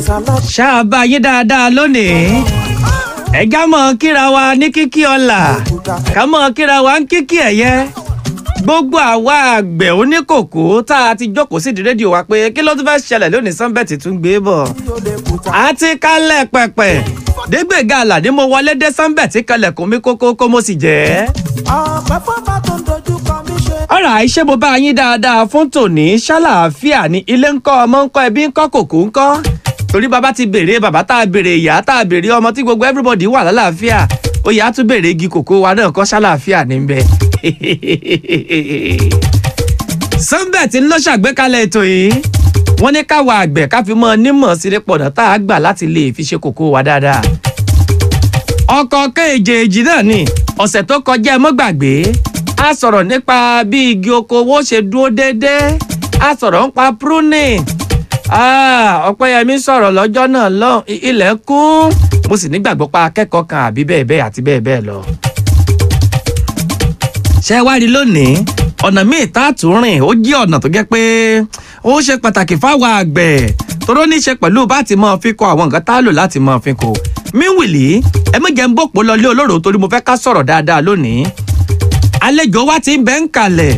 ṣáà bá yín dáadáa lónìí ẹ̀gá mọ̀ kíra wa ní kíkí ọ̀la ká mọ̀ kíra wa ń kíkí ẹ̀yẹ gbogbo àwa àgbẹ̀ oníkòkó tá a ti jókòó sídìí rédíò wa pé kí ló tún fẹ́ ṣẹlẹ̀ lónìí sanbẹ́ẹ̀tì tún gbé bọ̀ àti kálẹ̀ pẹ̀pẹ̀ dégbèga àlàdé mo wọlé dé sanbẹ́ẹ̀tì kalẹ̀kùn mi kókó kó mo sì jẹ́ ọ̀pẹ fọ́nbà tó ń dojú kọ mí ṣe. ọ̀rọ̀ àìṣe mo bá yín dáadáa fún tòní ṣàlàáfíà ní ilé ńkọ́ ọmọ ńkọ́ ẹbí ńkọ́ kòkó ńkọ́ torí bàbá ti béèrè bàbá tá a béèrè ìyá tá a béèrè ọmọ tí gbogbo everybody wà lálàáfíà oyè á tún béèrè igi kòkó wa náà kọ́ ṣàlàáfíà níbẹ̀. sunbet ń lọ ṣàgbékalẹ̀ ètò yìí wọ́n ní káwa àgbẹ̀ ká fi mọ́ nímọ̀ sílé pọ̀nà tá a gbà láti lè fi ṣe kòkó wa dáadáa ọkọ̀ kéèjèèjì náà ni ọ̀sẹ̀ tó kọjá ẹ mọ́ gbàgbé a sọ̀rọ̀ nípa bí igi oko owó ṣe dúró déédéé a sọ̀rọ̀ nípa pruning ọ̀pẹ́yẹmí sọ̀rọ̀ lọ́jọ́ náà lọ ilẹ̀ kún mo sì nígbàgbọ́ pa akẹ́kọ̀ọ́ kan àbí bẹ́ẹ̀ bẹ́ẹ̀ àti bẹ́ẹ̀ bẹ́ẹ̀ lọ. ṣé wá rí lónìí ọ̀nà míì tá a tún rìn ó jẹ́ ọ̀nà tó jẹ́ pé ó ṣe pàtàkì fáwọn àgbẹ̀ toró ní í ṣe pẹ̀lú bá ti máa fi kọ àwọn nǹkan tá a lò láti máa fi kọ míwìlì ẹ méje ń bòpò lọ lé olóró torí mo fẹ́ ká sọ̀rọ̀ dáadáa lónìí àlejò wa ti ń bẹ́ ń kalẹ̀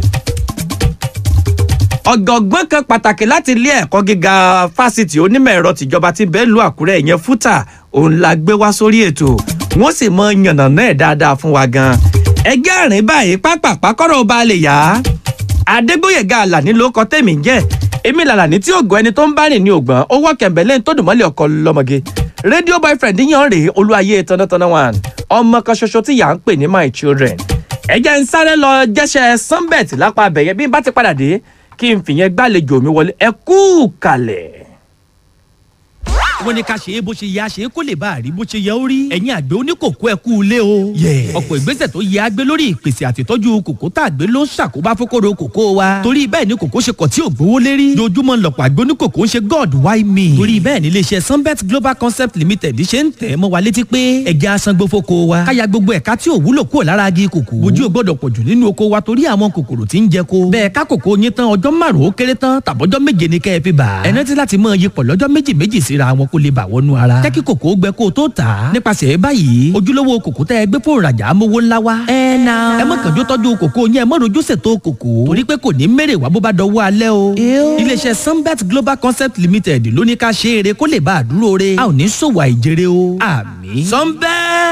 ọ̀gọ̀gbọ́n kan pàtàkì láti ilé ẹ̀kọ́ gíga fásitì onímọ̀ ẹ̀rọ tìjọba ti bẹ́ẹ̀ lu àkúrẹ́ ìyẹn fúta òun la gbé wá sórí ètò wọ́n sì mọ yànnà náà dáadáa fún wa gan ẹgbẹ́ àrìn báyìí pápápá kọ́rọ̀ ọba lè yá adégbòyèga àlàní ló kọ tèmi jẹ́ èmi làlàní tí ògùn ẹni tó ń bá rìn ní ògbọ́n owó kẹ̀mbẹ́lẹ́ tó dùn mọ́lẹ̀ ọkọ lọ́mọge rédíò boyfriend yan rèé olúwayé tanátana one ọmọ kan ṣoṣo tí yà ń pè ní my children ẹ jẹ́ ń sáré lọ jẹ́sẹ̀ sunbet lápá abẹ̀yẹ bí n bá ti padà dé kí n fìyẹn gbàlejò mi wọlé ẹ kú kalẹ̀ wọ́n ní ká ṣe é bó ṣe yẹ a ṣe é kó lè bá a rí bó ṣe yẹ ó rí. ẹ̀yin àgbẹ̀ oníkòkó ẹ kú ilé o. ọ̀pọ̀ ìgbésẹ̀ tó yẹ agbé lórí ìpèsè àtìtọ́jú kòkó tá a gbé ló ń ṣàkóbá fókòrò kòkó wa. torí bẹ́ẹ̀ ni kòkó ṣe kọ̀ tí ò gbówó lérí. dojúmọ́ lọ̀pọ̀ àgbẹ̀ oníkòkó ń ṣe god why me. torí bẹ́ẹ̀ ni iléeṣẹ́ sunbet global concept limited ṣe ń tẹ̀ mọ́ wa létí pé ẹ̀jẹ̀ asangbó fóko wa. káya gbogbo ẹ̀ka tí ò wúlò kúrò lára agi kòkó. ojú ò gbọ́dọ̀ pọ̀jù nínú oko wa torí àwọn kòkòrò tí ń jẹ ko. bẹ́ẹ̀ ká kòkó yín tán ọjọ́ márùn-ún ó kéré tán tàbọ́jọ́ méje ni kẹ́ ẹ fi bà. ẹ rántí láti mọ iyipọ̀ lọ́jọ́ méjì méjì síra wọn kó lè bà wọnú ara. jẹ́ kí kòkó gbẹ kó o tó tà á. nípasẹ̀ báyìí ojúlówó kòkó tẹ́ ẹ gbé fóònù rajà amówó ńlá wa. ẹ na. ẹ mọ̀ kànjú tọ́jú kòkó yẹn ẹ mọ̀ rojú ṣètò kòkó. torí pé kò ní mèrè wá bó bá dọwọ́ alẹ́ o. iléeṣẹ́ sunbet global concept limited ló ní ká ṣe eré kó lè bá a dúró re. a ò ní ṣòwò àìjèrè o. àmì. sunbet